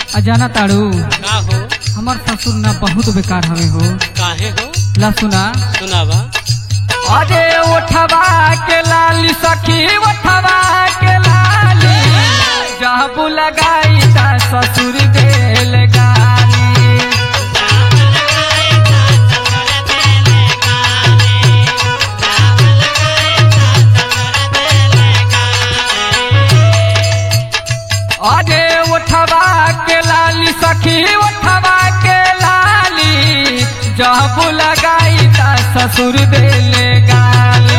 अजाना ताड़ू का हो हमार ससुर ना बहुत बेकार हवे हो काहे हो ला सुना सुनावा अरे उठवा के लाली सखी उठवा के लाली जब लगाई ता ससुर देल गाली अरे उठवा के लाली सखी उठवा के लाली जब लगाई ता ससुर देले गाली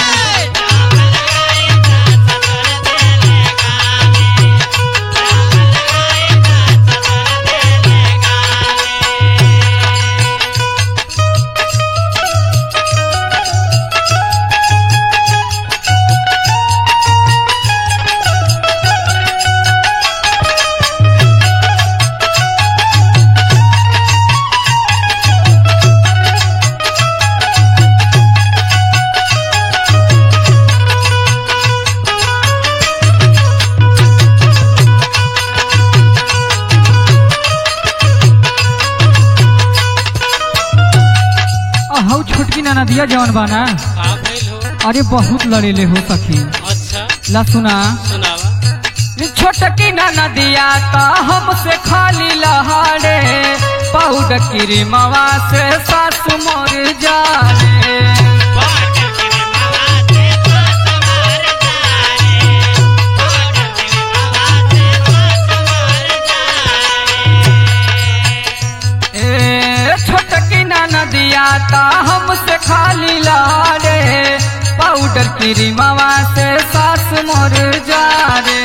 हौ छोटकी नाना दिया जवन बाना का भइल हो अरे बहुत लड़ेले हो सखी अच्छा ला सुना सुनावा छोटकी नाना दिया ता हमसे खाली लहाड़े पाउडर क्रीमवा से सासु मोर जाने ए छोटकी नाना दिया ता हमसे खाली लाड़े पाउडर क्रीमवा से सास मोर जा रे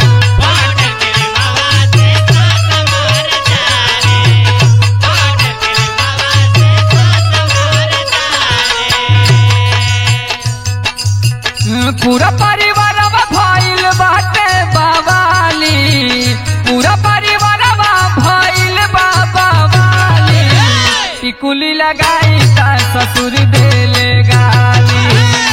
पूरा परिवार भइल बाटे बाबाली पूरा परिवार भइल बाबाली टिकुली लगाई ता ससुर देले गाली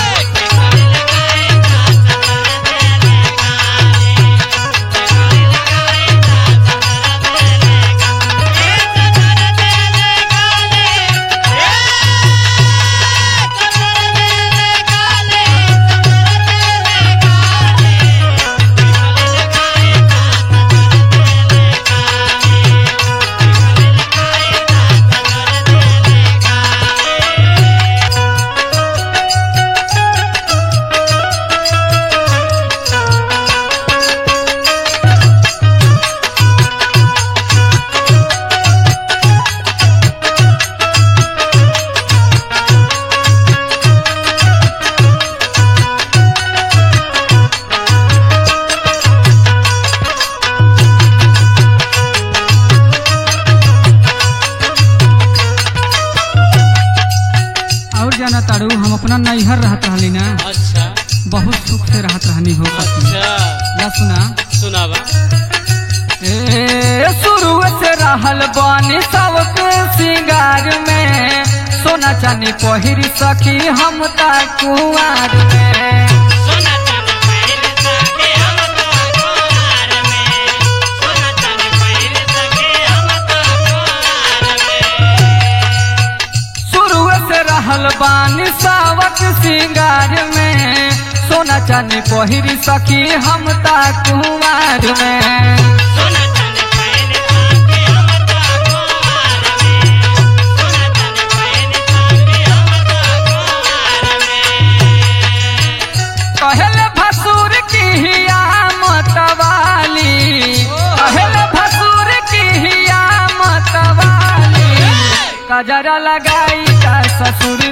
और जाना तारू हम अपना नैहर रहत रहली ना अच्छा बहुत सुख से रहत रहनी हो सखी अच्छा ला सुना सुनावा ए शुरू से रहल बानी सबके सिंगार में सोना चांदी पहिरी सखी हम ता कुआर में शुरू से रहल बानी सावक सिंगार में सोना चांदी पहिरी सखी हम ता कुआर में कहल भसुर की हिया मतवाली कहल भसुर की हिया मतवाली कजरा लगाई का ससुर